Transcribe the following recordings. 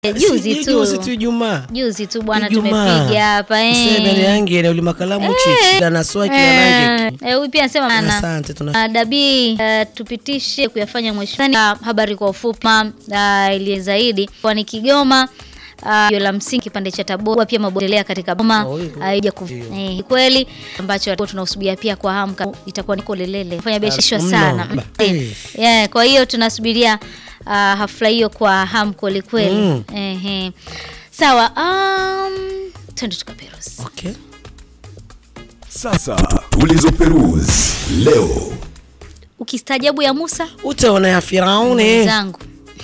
juzi Si- juzi tu tu Ijumaa. juzi tu bwana Ijumaa. tumepiga hapa eh. Sebene yangi ile ulima kalamu chichi na naswa kila Eh, rangi. eh, huyu pia anasema ana Asante tuna Uh, Dabi uh, tupitishe kuyafanya mheshimiwa. Uh, habari kwa ufupi uh, ili zaidi kwa ni Kigoma uh, la msingi kipande cha Tabora pia mabodelea katika Boma Oh, hiyo. haija ku Ndio. eh, kweli ambacho tunasubiria pia kwa hamu ka- itakuwa niko lelele fanya biashara mno. sana Ba- Eh, yeah, kwa hiyo tunasubiria uh, hafla hiyo kwa hamu kweli kweli Mm. Ehe. sawa um, twende tukaperuzi Okay. Sasa tulizoperuzi leo. ukistaajabu ya Musa Utaona ya Firauni. zangu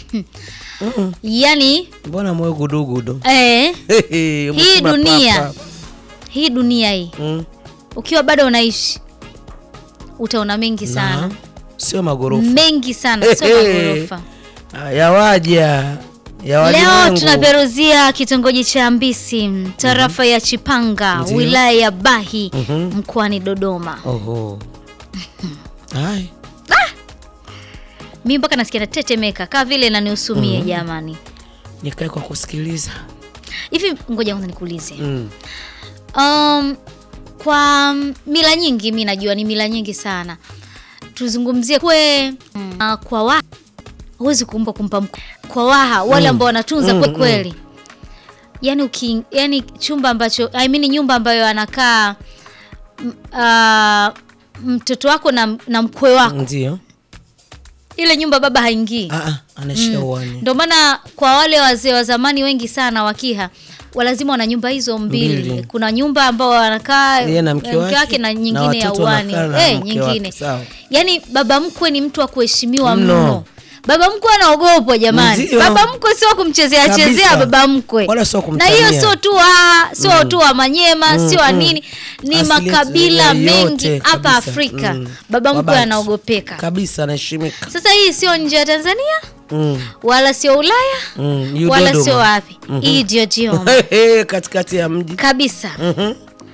yani Mbona moyo gudugudu? eh, Hii Hii dunia. hii dunia hii Mm. ukiwa bado unaishi utaona mengi sana Na, Sio magorofa. mengi sana sio magorofa Ah, Yawaja. Ya leo walimwengu. tunaperuzia kitongoji cha mbisi tarafa ya chipanga Ndiyo. wilaya ya bahi Mhm. mkoani dodoma Oho. Hai. mi mpaka nasikia natetemeka kaa vile naniusumie jamani Nikae kwa kusikiliza. hivi ngoja kwanza nikuulize Mm. um, kwa mila nyingi mi najua ni mila nyingi sana tuzungumzie kwe uh, kwa waha huwezi kumpa kumpa mk- kwa waha wale ambao wanatunza Mm, kwe mm. kweli yani uki, yani chumba ambacho I mean nyumba ambayo anakaa m- uh, mtoto wako na, na mkwe wako Ndio. ile nyumba baba haingii Ah ah, anaishia uani. ndio maana kwa wale wazee wa zamani wengi sana wakiha walazima wana nyumba hizo mbili. Mbili. Kuna nyumba ambao wanakaa Yeye na mke eh, wake, na na nyingine ya watoto uani wanakaa na eh, mke nyingine wake, sawa. yaani baba mkwe ni mtu wa kuheshimiwa Mno. mno. Baba mkwe anaogopwa jamani. Ndio. Baba mkwe sio wa kumchezea Kabisa. chezea baba mkwe, Wala sio na kumtania. hiyo sio tu wa sio tu wa Manyema Mm, sio wa mm. nini, ni Asili yetu makabila yote mengi hapa kabisa. Afrika. Mm. Baba mkwe Wabati. anaogopeka. Kabisa anaheshimika. Sasa hii sio nje ya Tanzania Mm. wala sio Ulaya Mm. yu wala Dodoma. sio wapi Mhm. hii ndio Dodoma katikati ya mji. kabisa Mhm.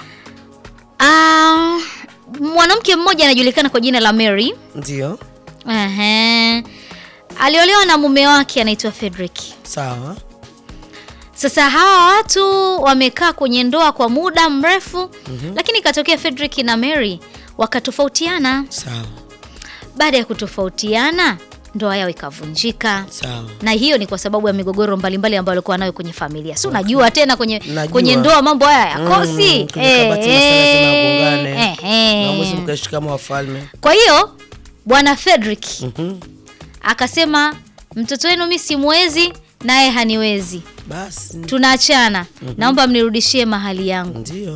Ah, mwanamke mmoja anajulikana kwa jina la Mary Ndio. Ehe. aliolewa na mume wake anaitwa Frederick Sawa. sasa hawa watu wamekaa kwenye ndoa kwa muda mrefu lakini ikatokea Frederick na Mary wakatofautiana Sawa. baada ya kutofautiana ndoa yao ikavunjika Sawa. na hiyo ni kwa sababu ya migogoro mbalimbali ambayo alikuwa nayo kwenye familia si unajua tena kwenye, Najua. kwenye ndoa mambo haya yakosi Mm, kwenye kabati masala lazima yagongane. eh, eh. Maamuzi mkaishi kama wafalme. kwa hiyo bwana Frederick Mhm. akasema mtoto wenu mi simwezi naye haniwezi Basi. tunaachana naomba mnirudishie mahali yangu Ndio.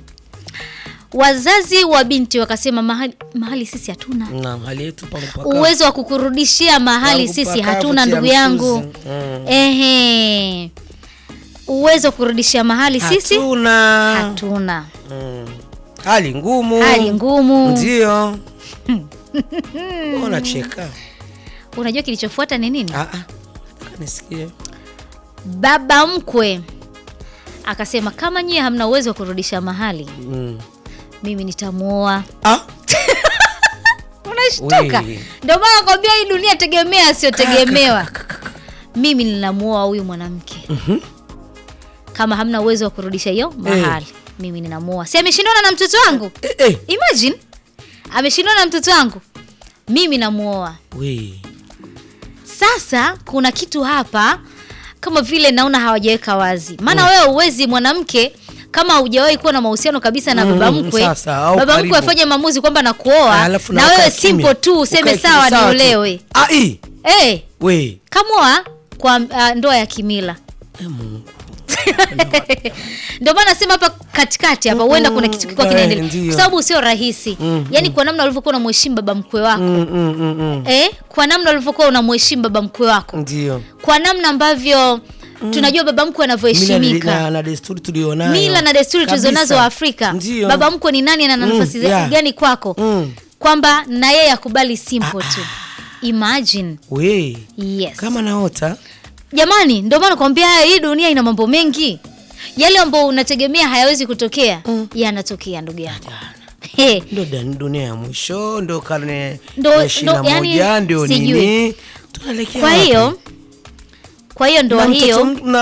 wazazi wa binti wakasema mahali, mahali sisi hatuna Naam, hali yetu pa mpaka. uwezo wa kukurudishia mahali Wangu sisi pakavu, hatuna tia ndugu mchuzi. yangu Mm. ehe uwezo wa kurudishia mahali sisi Hatuna. hatuna Mm. Hali ngumu. hali ngumu Ndio. Unacheka. unajua kilichofuata ni nini Ah ah. Nataka nisikie. baba mkwe akasema kama nyie hamna uwezo wa kurudisha mahali Mm. mimi nitamuoa Ah. unashtuka Wee. ndio maana nakwambia hii dunia tegemea asiyotegemewa mimi ninamuoa huyu mwanamke kama hamna uwezo wa kurudisha hiyo mahali mimi ninamuoa si ameshindana na mtoto wangu Eh eh. imagine ameshindana na mtoto wangu mimi namuoa We. sasa kuna kitu hapa kama vile naona hawajaweka wazi maana wewe uwezi mwanamke kama hujawahi kuwa na mahusiano kabisa na Mm, baba mkwe sasa, au baba karibu. mkwe afanye maamuzi kwamba nakuoa Alafu na ukae wewe kimya. simple tu useme Ukae sawa kimya, tu. niolewe Ah ii. hey, We. kamoa kwa uh, ndoa ya kimila Eh, Mungu. ndio maana nasema hapa katikati hapa huenda kuna kitu kilikuwa eh, kinaendelea ndio. kwa sababu sio rahisi Mm, yaani kwa namna ulivyokuwa unamheshimu baba mkwe wako Mm, mm, mm, mm. eh, kwa namna ulivyokuwa unamheshimu baba mkwe wako Ndio. kwa namna ambavyo tunajua baba mkwe Mila anavyoheshimika na, na desturi tulionayo. mila na desturi Kabisa. tulizonazo wa Afrika Ndio. baba mkwe ni nani na ana Mm, nafasi za- yeah. gani kwako Mm. kwamba na yeye akubali simple tu imagine We. yes Kama naota. jamani ndio maana nakwambia hii dunia ina mambo mengi yale ambayo unategemea hayawezi kutokea yanatokea ndugu yangu He, Ndo dan- dunia ya mwisho, ndo karne Ndo- ya ishirini na ndo- yani, moja, ndio sijui. nini? Tunaelekea kwa wapi? hiyo kwa hiyo ndoa Na mtoto hiyo m- na